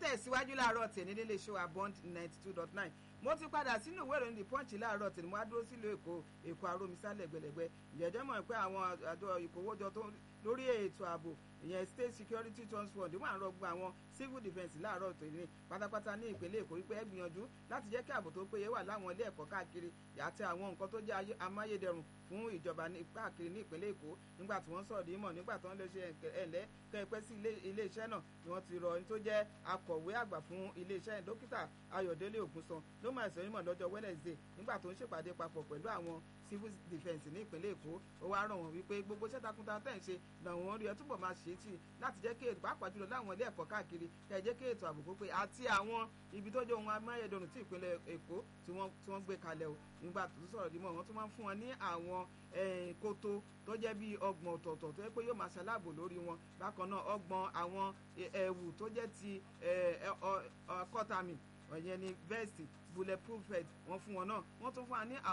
tẹ̀síwájú láàárọ̀ tèmi nílé iṣẹ́ wa bond ninety two dot nine mo ti padà sínú ìwé ìròyìn the punch láàárọ̀ tèmi mo wá dúró sílùú èkó èkó arómisá lẹ́gbẹ̀lẹ́gbẹ̀ ìjẹ́jẹ́ mọ̀ pé àwọn àjọ ìkówójọ tó lórí ètò ààbò ìyẹn state security trust fund wọ́n àrọ̀ gba àwọn civil defence láàárọ̀ tòní pátápátá ní ìpínlẹ̀ èkó wípé ẹ gbìyànjú láti jẹ́ kí ààbò tó péye wà láwọn ilé ẹ̀kọ́ káàkiri àti àwọn nǹkan tó jẹ́ amáyédẹrùn fún ìjọba káàkiri ní ìpínlẹ̀ èkó nígbà tí wọ́n sọ̀rọ̀ dímọ̀ nígbà tí wọ́n lè ṣe ẹ̀lẹ́ kẹ́ẹ̀pẹ́ sí ilé iṣẹ́ náà ni wọ́n ti rọ ẹni tó jẹ́ akọ̀wé àgbà fún ilé iṣẹ́ dókítà ayọ̀délé ògúnsan ló máa sọ nímọ̀ lọ́jọ́ wednesday nígbà tó ń ṣèpàdé papọ̀ pẹ̀lú àwọn civil defence ní ìpínlẹ̀ èkó ó wá rọ̀ wọ́n wípé gbogbo iṣẹ́ takuntakun tẹ̀ ń ṣe làwọn rí ẹ túbọ̀ máa ṣe é tì láti jẹ́ kí ètò pàápàá jùlọ láwọn ilé ẹ̀kọ́ káàkiri kẹ́ ẹ jẹ́ kí ètò ààbò pé àti àwọn ibi tó jẹ́ ohun amáyédọrùn tí ìpínlẹ̀ èkó tí wọ́n gbé kalẹ̀ o nígbà tó sọ̀rọ̀ dímọ̀ wọ́n tún máa ń fún wọn ní àwọn kótó tó jẹ́ bíi ọgbọ̀n ọ̀tọ̀ọ̀tọ̀ tó yẹ pé yóò máa ṣaláàbò lórí wọn bákan náà ọgbọ̀n àwọn ẹ̀wù tó jẹ́ ti kọ́tàmì ọ̀yẹn ni vest bulletproof vest wọ́n fún wọn náà wọ́n tún fún wa ní